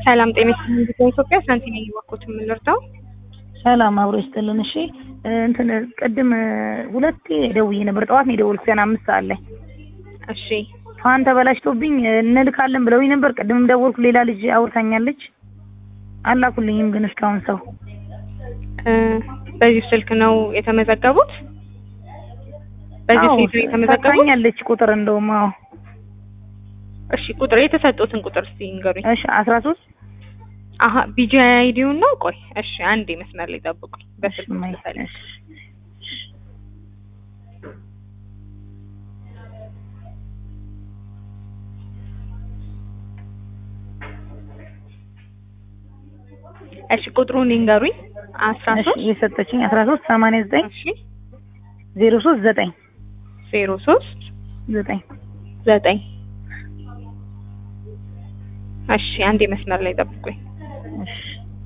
ሰላም ጤና ይስጥልኝ። ኢትዮጵያ ሳንቲ ነኝ እባክዎት የምንረዳው? ሰላም አብሮ ይስጥልን። እሺ እንትን ቅድም ሁለቴ ደውዬ ነበር። ጠዋት ነው የደወልኩት ገና አምስት ሰዓት ላይ እሺ ፋን ተበላሽቶብኝ እንልካለን ብለውኝ ነበር። ቅድምም ደወልኩ። ሌላ ልጅ አውርታኛለች። አላኩልኝም ግን እስካሁን ሰው እ በዚህ ስልክ ነው የተመዘገቡት? በዚህ አዎ፣ ስልክ ነው የተመዘገቡት? ሰጥታኛለች ቁጥር እንደውም አዎ። እሺ ቁጥር የተሰጡትን ቁጥር እስቲ ንገሩኝ። እሺ አስራ ሶስት አሀ ቢጂ አይዲውን ነው። ቆይ እሺ አንዴ መስመር ላይ ጠብቁኝ። በስልክ ልፈልግ። እሺ ቁጥሩን ይንገሩኝ። አስራ ሶስት የሰጠችኝ አስራ ሶስት ሰማንያ ዘጠኝ እሺ ዜሮ ሶስት ዘጠኝ ዜሮ ሶስት ዘጠኝ ዘጠኝ እሺ አንዴ መስመር ላይ ጠብቁኝ። እሺ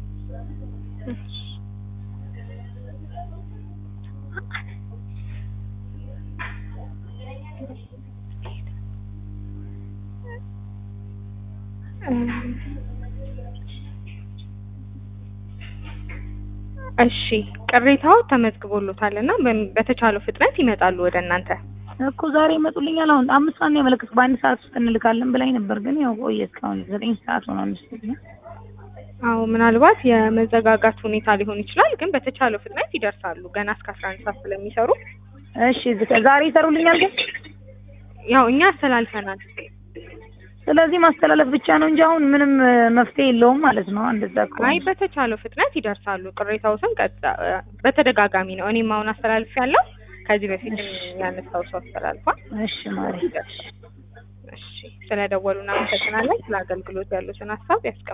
እሺ ቅሬታው ተመዝግቦሎታል እና በ- በተቻለው ፍጥነት ይመጣሉ ወደ እናንተ። እኮ ዛሬ ይመጡልኛል። አሁን አምስት ሰዓት ነው ያመለከትኩት። በአንድ ሰዓት ውስጥ እንልካለን ብላኝ ነበር፣ ግን ያው ቆየ እስካሁን ዘጠኝ ሰዓት ሆኗል መሰለኝ። አዎ ምናልባት የመዘጋጋት ሁኔታ ሊሆን ይችላል፣ ግን በተቻለው ፍጥነት ይደርሳሉ። ገና እስከ አስራ አንድ ሰዓት ስለሚሰሩ እሺ ዝ- ዛሬ ይሰሩልኛል ግን ያው እኛ አስተላልፈናል። ስለዚህ ማስተላለፍ ብቻ ነው እንጂ አሁን ምንም እ፣ መፍትሄ የለውም ማለት ነው። እንደዛ ከሆነ አይ በተቻለው ፍጥነት ይደርሳሉ። ቅሬታዎትን ቀጥታ እ፣ በተደጋጋሚ ነው እኔም አሁን አስተላልፍ ያለው ከዚህ በፊት ያነሳው ሰው አስተላልፏል። እሺ ማሪ እሺ ስለደወሉ እናመሰግናለን። ስለ አገልግሎት ያሉትን ሀሳብ ያስቀምጡ።